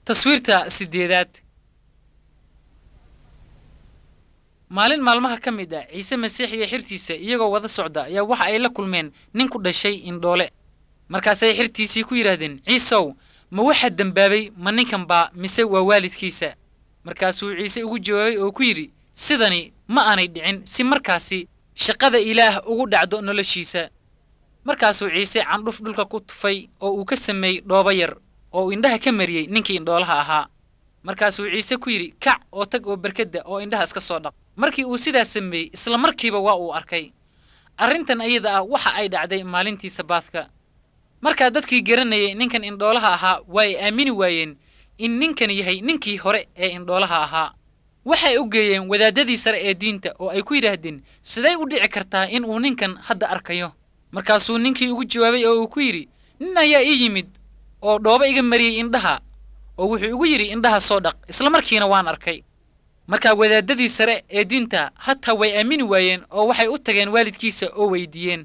taswiirta sideedaad maalin maalmaha ka mid ah ciise masiix iyo xirtiisa iyagoo wada socda ayaa waxa ay la kulmeen nin ku dhashay indhoole markaasay xirtiisii ku yidhaahdeen ciisow ma waxaa dembaabay ma ninkan baa mise waa waalidkiisa markaasuu ciise ugu jawaabay oo ku yidhi sidani ma aanay dhicin si markaasi shaqada ilaah ugu dhacdo noloshiisa markaasuu ciise candhuf dhulka ku tufay oo uu ka sameeyey dhoobo yar oo uu indhaha ka mariyey ninkii indhoolaha ahaa markaasuu ciise ku yidhi kac oo tag oo berkadda oo indhaha iska soo dhaq markii uu sidaas sameeyey isla markiiba waa uu arkay arrintan ayada ah waxa ay dhacday maalintii sabaadka markaa dadkii garanayay ninkan indhoolaha ahaa waa ay aamini waayeen in ninkan yahay ninkii hore ee indhoolaha ahaa waxay u geeyeen wadaadadii sare ee diinta oo ay ku yidhaahdeen siday u dhici kartaa in uu ninkan hadda arkayo markaasuu ninkii ugu jawaabay oo uu ku yidhi nin ayaa ii yimid oo dhoobo iga mariyey indhaha oo wuxuu igu yidhi indhaha soo dhaq isla markiina waan arkay markaa wadaadadii sare ee diinta hataa way aamini waayeen oo waxay u tageen waalidkiisa oo weydiiyeen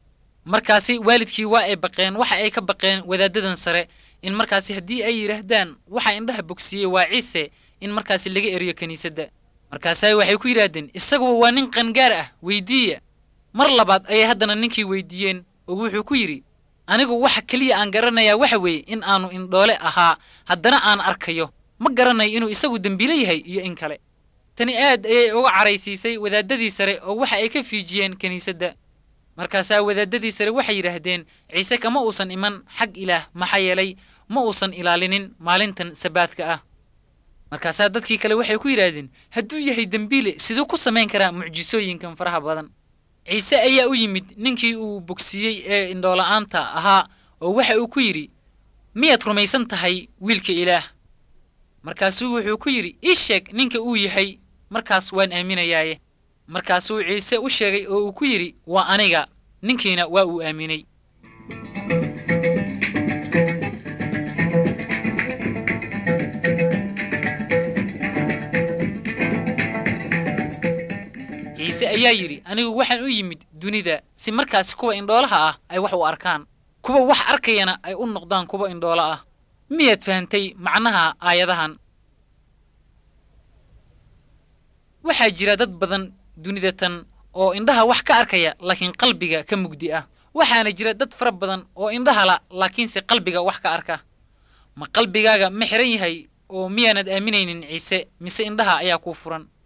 markaasi waalidkii waa ay baqeen waxa ay ka baqeen wadaadadan sare in markaasi haddii ay yidhaahdaan waxa indhaha bogsiiyey waa ciise in markaasi laga eriyo kiniisadda markaasa waxay ku yidhaahdeen isaguba waa nin qangaar ah weydiiya mar labaad ayay haddana ninkii weydiiyeen oo wuxuu ku yidhi anigu waxa keliya aan garanayaa waxa weeye in aanu indhoole ahaa haddana aan arkayo ma garanayo inuu isagu dembiilo yahay iyo in kale tani aad ayay uga caraysiisay wadaadadii sare oo waxa ay ka fiijiyeen kiniisadda markaasaa wadaadadii sare waxay yidhaahdeen ciise kama uusan iman xag ilaah maxaa yeelay ma uusan ilaalinin maalintan sabaadka ah markaasaa dadkii kale waxay ku yidhaahdeen hadduu yahay dembiile siduu ku samayn karaa mucjisooyinkan faraha badan ciise ayaa u yimid ninkii uu bogsiiyey ee indhoola'aanta ahaa oo waxa uu ku yidhi miyaad rumaysan tahay wiilka ilaah markaasuu wuxuu ku yidhi ii sheeg ninka uu yahay markaas waan aaminayaaye markaasuu ciise u sheegay oo uu ku yidhi waa aniga ninkiina waa uu aaminay ciise ayaa yidhi anigu waxaan u yimid dunida si markaasi kuwa indhoolaha ah ay wax u arkaan kuwa wax arkayana ay u noqdaan kuwa indhoolo ah miyaad fahantay macnaha aayadahan waxaa jira dad badan dunida tan oo indhaha wax ka arkaya laakiin qalbiga ka mugdi ah waxaana jira dad fara badan oo indhaha la laakiinse qalbiga wax ka arka ma qalbigaaga ma xihan yahay oo miyaanad aaminaynin ciise mise indhaha ayaa kuu furan